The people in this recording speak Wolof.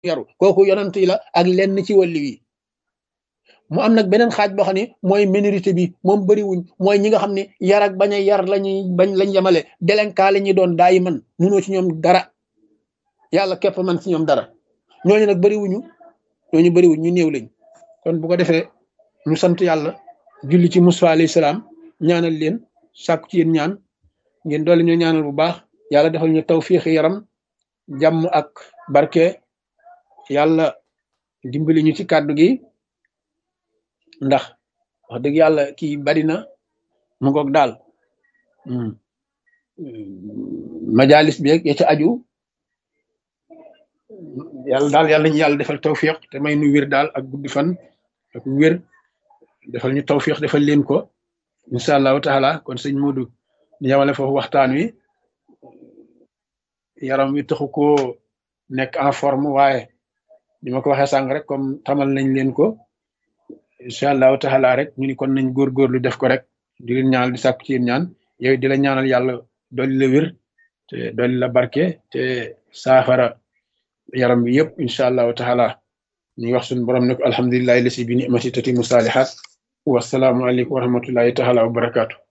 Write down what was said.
yaru kooku yonant yi la ak lenn ci wàlli wi mu am nag beneen xaaj boo xam ne mooy minorité bi moom bëriwuñ mooy ñi nga xam ne yar ak bañ a yar lañuy bañ lañ yemale délinquant la ñuy doon daayi man munoo ci ñoom dara yàlla képp man ci ñoom dara ñooñu nag bëriwuñu ñooñu bëriwuñ ñu néew lañ kon bu ko defee ñu sant yàlla julli ci Musa alayhi salaam ñaanal leen sàkku ci yéen ñaan ngeen doole ñu ñaanal bu baax yàlla defal ñu tawfiix yaram jàmm ak barke yàlla dimbali ñu ci kàddu gi ndax wax dëgg yàlla kii bari na mu ngoog daal majalis bi ya ca aju yàlla daal yàlla ñu yàlla defal tawfiq te may nu wér daal ak guddi fan ak wér defal ñu tawfiq defal leen ko incha allahu taala kon sëñ Modou ñu yamale foofu waxtaan wi yaram wi taxu koo nekk en forme waaye ni ma ko waxee sànq rek comme tamal nañ leen ko incha allahu taala rek ñu ni kon nañ góorgóorlu def ko rek di leen ñaanal di sàkku ci yéen ñaan yow di la ñaanal yàlla dolli la wér te dolli la barke te saafara yaram bi yëpp incha allahu taala ñu ngi wax suñu borom ne ko alhamdulilahi lasi bi nimati tatimu saalihat wasalaamu aleykum wa rahmatullahi taala wa barakaatu